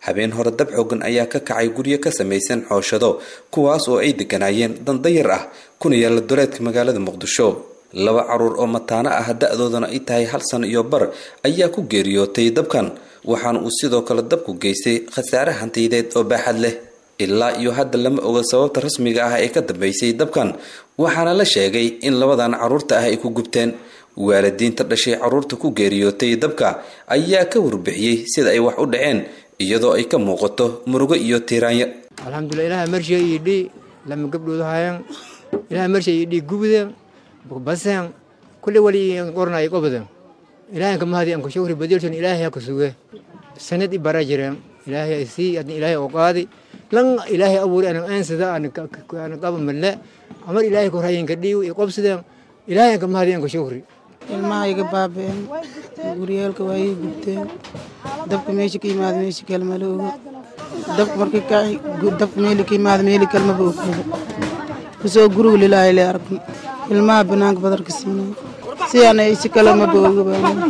habeen hore dab xoogan ayaa ka kacay guryo ka samaysan xooshado kuwaas oo ay deganaayeen dandayar ah kuna yaalla duleedka magaalada muqdisho laba caruur oo mataano ah da-doodana ay tahay hal san iyo bar ayaa ku geeriyootay dabkan waxaana uu sidoo kale dabku geystay khasaare hantiyadeed oo baaxad leh ilaa iyo hadda lama oga sababta rasmiga ah ee ka dambeysay dabkan waxaana la sheegay in labadan caruurta ah ay ku gubteen waalidiinta dhashay caruurta ku geeriyootay dabka ayaa ka warbixiyey sida ay wax u dhaceen iyadoo ay ka muuqato murugo iyo tiiraanyo alxamdulilah ilaha marshiga iyo dhi lama gabdhooda hayan ilaha marshiga iyo dhi gubden basen kulli wali qornay qobden ilahanka mahadi anku shukri badilson ilahay haka suge sanad i bara jireen ilahay sii adna ilahay oo qaadi lan ilahay abuuri anan aansada ana qaba malle amar ilahay korhayanka dhiiw i qobsiden ilahay anka mahadi anku shukri ilmaha iga baabeen guryeelka waa ii gubteen dabka meesha ka yimaada meesha kale mala oga dabka markii kaci dabka meeli ka yimaada meeli kale maba ogada kusoo guriga lilaahay le aragna ilmaha banaanka badarka siinay si ana si kale maba oga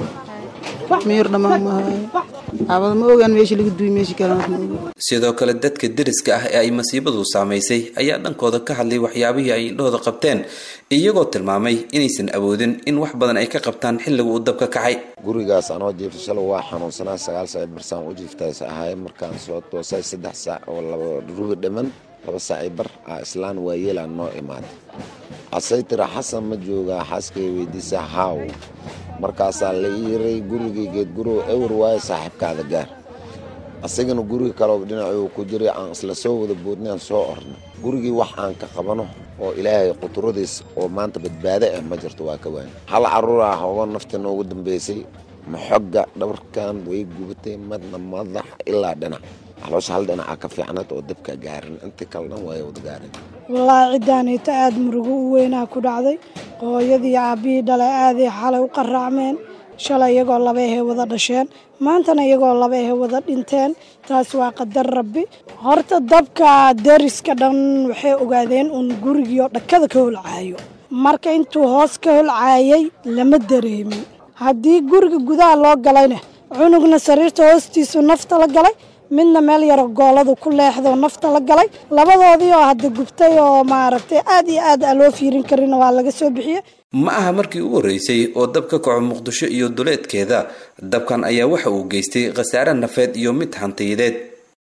baan miyir dhammaan ma haayo abada ma ogaan meesha laga duuy meesha kale ma oga sidoo kale dadka deriska ah ee ay masiibadu saamaysay ayaa dhankooda ka hadlay waxyaabihii ay indhahooda qabteen iyagoo tilmaamay inaysan awoodin in wax badan ay ka qabtaan xilliga uu dabka kacay gurigaas anoo jiifta shalay waa xanuunsanaa sagaal saac barsaan u jiiftaas ahaay markaan soo toosay saddex saac oo laba rubi dhiman laba saaci bar ah islaan waayeelaan noo imaaday asay tira xasan ma joogaa xaaskay weydiisa haaw markaasaa la iiray gurigii geedgurow ewr waayo saaxiibkaada gaar asagana guriga kaleo dhinacuu ku jiray aan isla soo wada boodnay aan soo ornay gurigii wax aan ka qabano oo ilaahay quturadiis oo maanta badbaado ah ma jirto waa ka waani hal caruur ah oo nafta noogu dambeysay maxogga dhabarkan way gubatay madna madax ilaa dhinac caloosha hal dhinaca ka fiicnad oo dabka gaarin inta kale dhan way wada gaarin wallaahi ciddaanayta aada murugo u weynaa ku dhacday hooyadii aabbihii dhalay aaday xalay u qaraacmeen shalay iyagoo laba ehe wada dhasheen maantana iyagoo laba ehe wada dhinteen taas waa qadar rabbi horta dabka deriska dhan waxay ogaadeen uun gurigii oo dhakada ka holcaayo marka intuu hoos ka holcaayay lama dareemin haddii guriga gudaha loo galayna cunugna sariirta hoostiisu nafta la galay midna meel yaro gooladu ku leexdoo nafta la galay labadoodii oo hadda gubtay oo maaragtay aad iyo aad aan loo fiirin karin waa laga soo bixiyey ma aha markii ugu horreysay oo dab ka kaco muqdisho iyo duleedkeeda dabkan ayaa waxa uu geystay khasaare nafeed iyo mid hantiyadeed